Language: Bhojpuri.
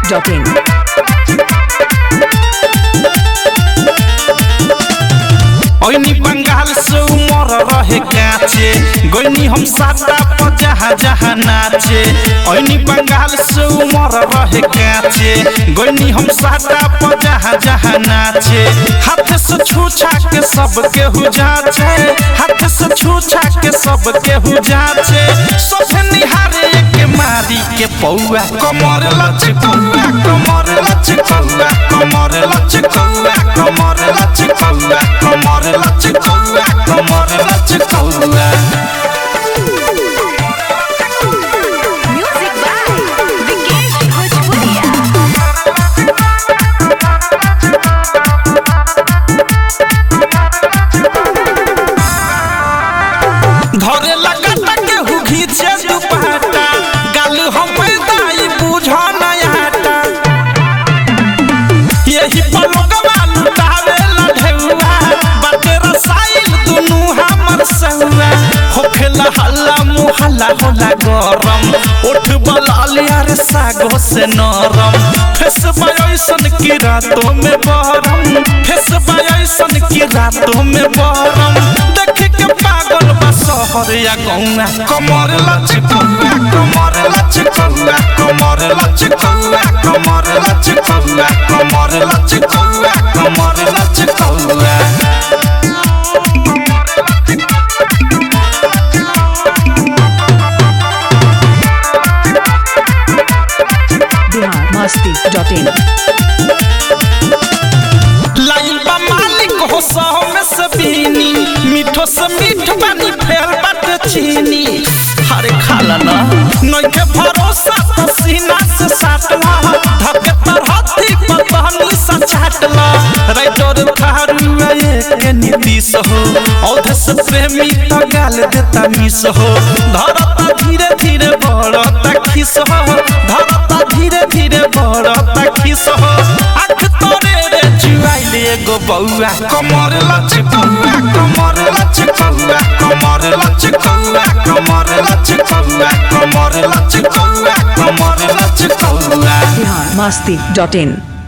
biharmasti.in ओइनी बंगाल से उमर रहे काचे गोइनी हम साता पर जहाँ जहाँ नाचे ओइनी बंगाल से उमर रहे काचे गोइनी हम साता पर जहाँ जहाँ नाचे हाथ से छूछा के सब के हु जाचे हाथ से छूछा के सब के हु जाचे सब निहारे के मारी के पौआ कमर लचकौआ कमर लचकौआ कमर लचकौआ कमर लचकौआ कमर लचकौआ कमर लचकौआ Music by Vikesh Bhojpuria. धरे लगा के हु घीचे दुपट्टा गाल हम दाई बुझ नयाटा यही पलकवा लुटावे लढेउआ बाटे रसाइल दुनु हमर सहुआ होखेला हल्ला मुहल्ला होला गरम उठ बलालिया रे सागो से नरम फेस बायसन की रातों में बरम फेस बायसन की रातों में बरम देख के पागल बा शहर या गौआ कमर लचकौआ कमर लचकौआ कमर लचकौआ कमर लचकौआ कमर लचकौआ कमर लचकौआ biharmasti.in लाइन बा मालिक हो सौ में से बीनी मीठो से मीठ बानी फेर बट चीनी हरे खाला ना नइखे भरोसा तो सीना से साटला धके तर हथी पतहनी सा चाटला राइटर थारुआ के नीतीश हो औध से प्रेमी तो गाल देता मिस हो धरता धीरे धीरे बढ़ता खिस हो धरता धीरे धीरे बढ़ता खिस हो आँख तोरे रे जुआइले एगो बौआ कमर लचकौआ कमर लचकौआ कमर लचकौआ कमर लचकौआ कमर लचकौआ कमर लचकौआ biharmasti.in